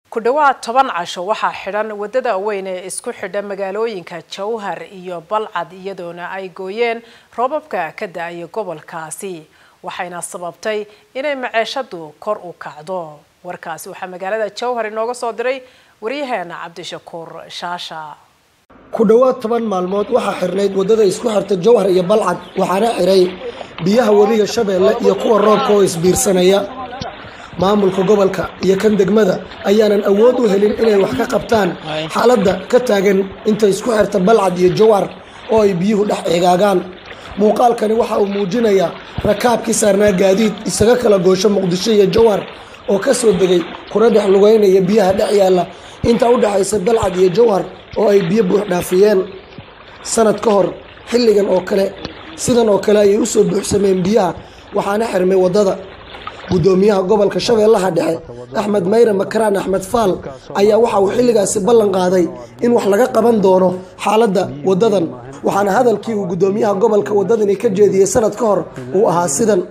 ku dhowaad toban casho waxaa xidhan wadada weyn ee isku xidha magaalooyinka jowhar iyo balcad iyadoona ay gooyeen roobabka ka da-aya gobolkaasi waxayna sababtay inay maceeshadu kor u kacdo warkaasi waxaa magaalada jowhar inooga soo diray waryaheena cabdishakuur shaasha ku dhowaad toban maalmood waxaa xirnayd waddada isku xirta jowhar iyo balcad waxaana xiray biyaha webiga shabeelle iyo kuwa roobka oo isbiirsanaya maamulka gobolka iyo kan degmada ayaanan awood u helin inay wax ka qabtaan xaaladda ka taagan inta isku xirta balcad iyo jowhar oo ay biyuhu dhex eegaagaan muuqaalkani waxa uu muujinayaa rakaabkii saarnaa gaadiid isaga kala goosho muqdisho iyo jowhar oo ka soo degay kuna dhex lugeynaya biyaha dhex yaalla inta u dhexaysa balcad iyo jowhar oo ay biyo buux dhaafiyeen sanad ka hor xilligan oo kale sidan oo kale ayay u soo buuxsameen biyaha waxaana xirmay waddada guddoomiyaha gobolka shabeellaha dhexe axmed mayre makaraan axmed faal ayaa waxa uu xilligaasi ballan qaaday in wax laga qaban doono xaaladda waddadan waxaana hadalkii uu guddoomiyaha gobolka waddadani ka jeediyey sanad ka hor uu ahaa sidan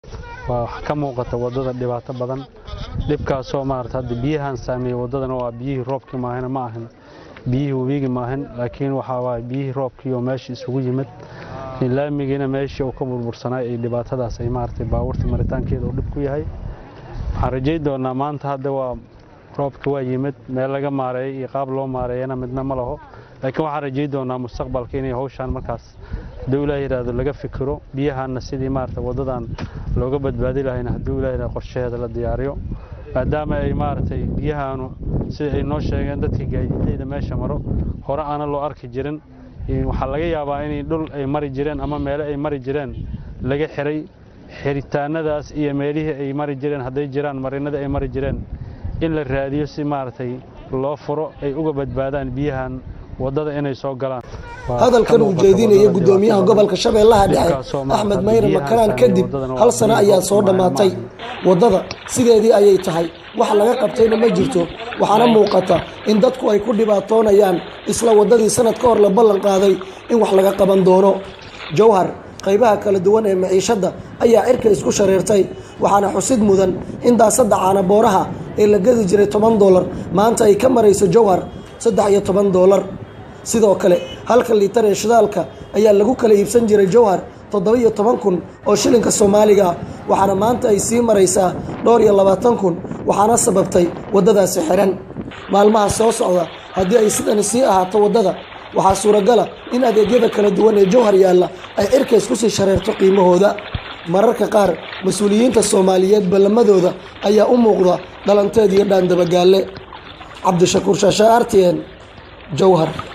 waa wax ka muuqata waddada dhibaato badan dhibkaasoo maarata hadda biyahan saameeyey waddadan waa biyihii roobkii maahina ma ahan biyihii webiigi maahan laakiin waxaa waay biyihii roobkii oo meesha isugu yimid laamigiina meeshii uu ka burbursanay ay dhibaatadaas ay maaragtay baabuurta maritaankeeda uu dhib ku yahay waxaan rajayn doonaa maanta hadda waa roobka waa yimid meel laga maareeyay iyo qaab loo maareeyana midna ma laho laakiin waxaan rajayn doonaa mustaqbalka inay hawshaan markaas hadduu ilaah yidhaahdo laga fikiro biyahaanna sidii maaragtay waddadan looga badbaadi lahayna hadduu ilaah yidhahdo qorshaheeda la diyaariyo maadaama ay maaragtay biyahaanu sida ay noo sheegeen dadkii gaadiidleyda meesha maro hore aana loo arki jirin waxaa laga yaabaa inay dhul ay mari jireen ama meele ay mari jireen laga xiray xiritaanadaas iyo meelihii ay mari jireen hadday jiraan marinada ay mari jireen in la raadiyo si maaragtay loo furo ay uga badbaadaan biyahan waddada inay soo galaan hadalkan uu jeedinaya guddoomiyaha gobolka shabeellaha dhexe axmed mayre makaraan kadib hal sano ayaa soo dhammaatay waddada sideedii ayay tahay wax laga qabtayna ma jirto waxaana muuqata in dadku ay ku dhibaatoonayaan isla waddadii sanad ka hor la ballan qaaday in wax laga qaban doono jowhar qaybaha kala duwan ee maciishadda ayaa cirka isku shareertay waxaana xusid mudan in daasadda caanabooraha ee la gadi jiray toban doolar maanta ay ka marayso jowhar saddex iyo toban doolar sidoo kale halka liitar ee shidaalka ayaa lagu kala iibsan jiray jowhar toddoba iyo toban kun oo shilinka soomaaliga ah waxaana maanta ay sii maraysaa dhowr iyo labaatan kun waxaana sababtay waddadaasi xiran maalmaha soo socda haddii ay sidani sii ahaato waddada waxaa suuragala in adeegyada kala duwan ee jowhar yaalla ay cirka isku sii shareerto qiimahooda mararka qaar mas-uuliyiinta soomaaliyeed ballamadooda ayaa u muuqda dhalanteed iyo dhaandabagaalle cabdishakuur shaashe artn jowhar